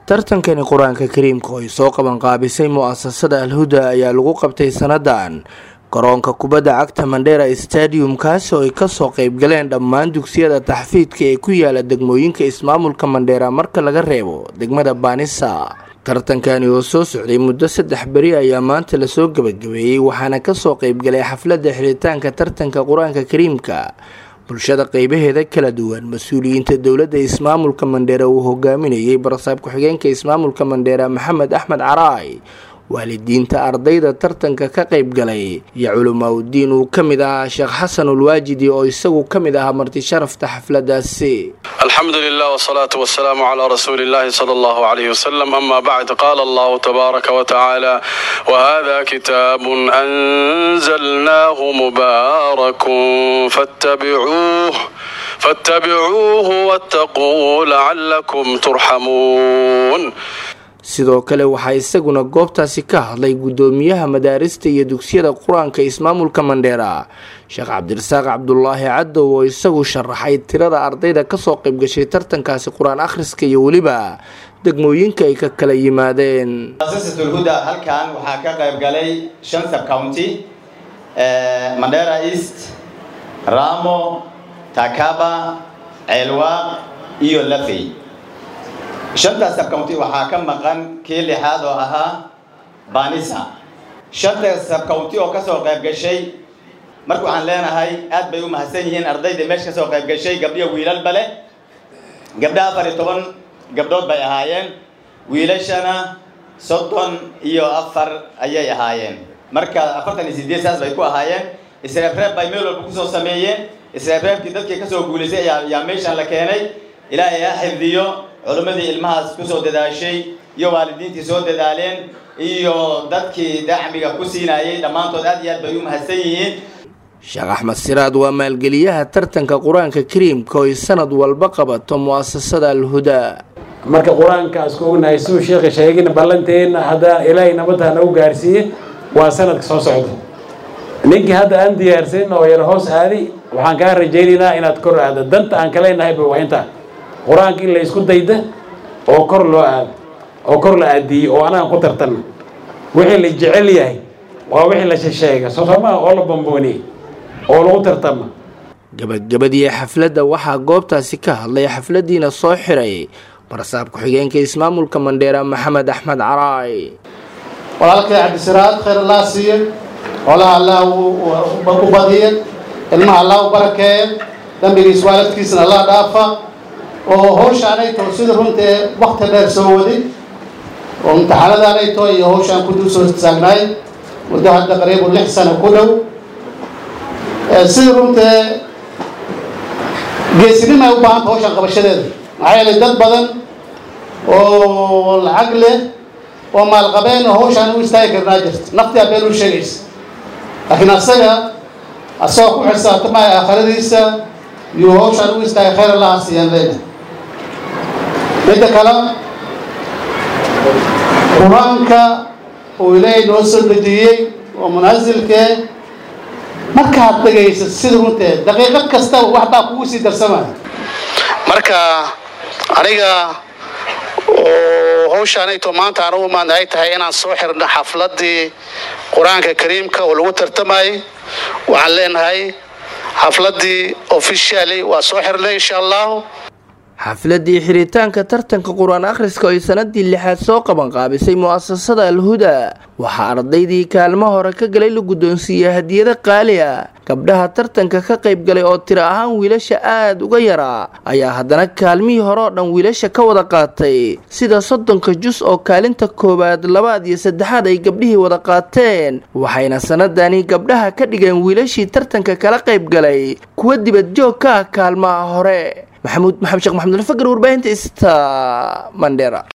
tartankani qur-aanka kariimka oo ay soo qabanqaabisay mu-asasada alhuda ayaa lagu qabtay sanadan garoonka kubadda cagta mandheera stadium kaasi oo ay kasoo qeybgaleen dhammaan dugsiyada taxfiidka ee ku yaala degmooyinka ismaamulka mandheera marka laga reebo degmada baanisa tartankani oo soo socday muddo saddex beri ayaa maanta lasoo gebagabeeyey waxaana kasoo qeybgalay xafladda xiritaanka tartanka qur-aanka kariimka bulshada qeybaheeda kala duwan mas-uuliyiinta dowladda ismaamulka mandheera uu hogaaminayay barasaab ku-xigeenka ismaamulka mandheera maxamed axmed caraay waalidiinta ardayda tartanka ka qayb galay iyo culimaauddiin uu ka mid ahaa sheekh xasan ulwaajidi oo isagu ka mid ahaa marti sharafta xafladaasi alxamdu lilah wsalaatu wasalaamu calaa rasuuli illahi sala allahu alayh wasalam ama bacd qaala allahu tabaaraka watacaala wahada kitaabun anzalnaahu mubaarakun fattabicuuh fattabicuuhu wattaquu lacalakum turxamuun sidoo kale waxaa isaguna goobtaasi ka hadlay guddoomiyaha madaarista iyo dugsiyada qur-aanka ismaamulka mandheera sheekh cabdirasaaq cabdulaahi cadow oo isagu sharaxay tirada ardayda kasoo qaybgashay tartankaasi qur-aan akhriska iyo weliba degmooyinka ay ka kala yimaadeen muasasatlhuda halkan waxaa ka qayb galay shan sub county mandheera east ramo takaba ceelwaaq iyo lafey shantaas sabcounty waxaa ka maqan kii lixaad oo ahaa banisa shantaas sabcounty oo kasoo qayb gashay marka waxaan leenahay aad bay u mahadsan yihiin ardayda meesha kasoo qayb gashay gabdhiyo wiilalba leh gabdha afar iyo toban gabdhood bay ahaayeen wiilashana soddon iyo afar ayay ahaayeen marka afartan iyo sideed saas bay ku ahaayeen isreebreeb bay meel walba kusoo sameeyeen isreebreebkii dadkii kasoo guulaysay ayaa meeshan la keenay ilaahay ha xifdiyo culimmadii ilmahaas kusoo dadaashay iyo waalidiintii soo dadaaleen iyo dadkii dacmiga ku siinayay dhammaantood aad iyo aad bay u mahadsan yihiin sheekh axmed siraad waa maalgeliyaha tartanka qur-aanka kariimka oo ay sanad walba qabato mu-asasada alhudaa marka qur-aankaas ku ognahay siduu sheekha sheegin ballanteenna haddaan ilaahay nabadda nagu gaarsiiye waa sanadka soo socda ninkii hadda aan diyaarsanin oo yar hoos aadi waxaan kaa rajaynaynaa inaad kor aado danta aan ka leenahayba waa intaa qur-aanka in la isku dayda oo kor loo aado oo kor la aadiiyey oo anagan ku tartanno wixii la jecel yahay waa wixii la shesheega soo soomaa oo la bambooniyey oo lagu tartama gabagabadii xafladda waxaa goobtaasi ka hadlay xafladiina soo xiray barasaab ku-xigeenka ismaamulka mandheera maxamed axmed caraay walaalkay cabdisiraad khayr allah siiye xoolaha allah u badiye ilmaha allah u barakeeye dambigiis waalidkiisna allah dhaafa oo hawshaanay too sida runtae wakti dheer soo waday oo imtixaanadaanay too iyo hawshaan ku dul soo taagnaay muddo hadda qariibu lix sano ku dhow sida runtae geesinima ay u baahanta hawshaan qabashadeeda maxaa yeelay dad badan oo lacag leh oo maalqabeen oo hawshaan u istaagi karnaa jirta nafti abeen u sheegaysa laakiin asaga asagoo ku xirsaatamaay aakhiradiisa yuu hawshaan u istaagay khayr allaha siiyaan leena midda kale qur-aanka uu ilaahay noo soo dejiyey oo munaasilkee markaad dhegaysa sida runtee daqiiqad kastaba waxbaa kugu sii darsamaya marka aniga oo hawshaanayto maanta anugu maan ay tahay inaan soo xirno xafladii qur-aanka kariimka oo lagu tartamayay waxaan leenahay xafladii officially waa soo xirnay insha allahu xafladii xiritaanka tartanka qur-aan akhriska oo ay sanadii lixaad soo qabanqaabisay mu-asasada alhudaa waxaa ardaydii kaalmo hore ka galay la guddoonsiiyey hadiyado qaali ah gabdhaha tartanka ka qayb galay oo tiro ahaan wiilasha aada uga yaraa ayaa haddana kaalmihii hore oo dhan wiilasha ka wada qaatay sida soddonka jus oo kaalinta koowaad labaad iyo saddexaad ay gabdhihii wada qaateen waxayna sanadani gabdhaha ka dhigeen wiilashii tartanka kala qayb galay kuwa dibad joog ka ah kaalmaha hore maxamuud maxamed sheekh maxamud alfakar warbaahinta ista mandheera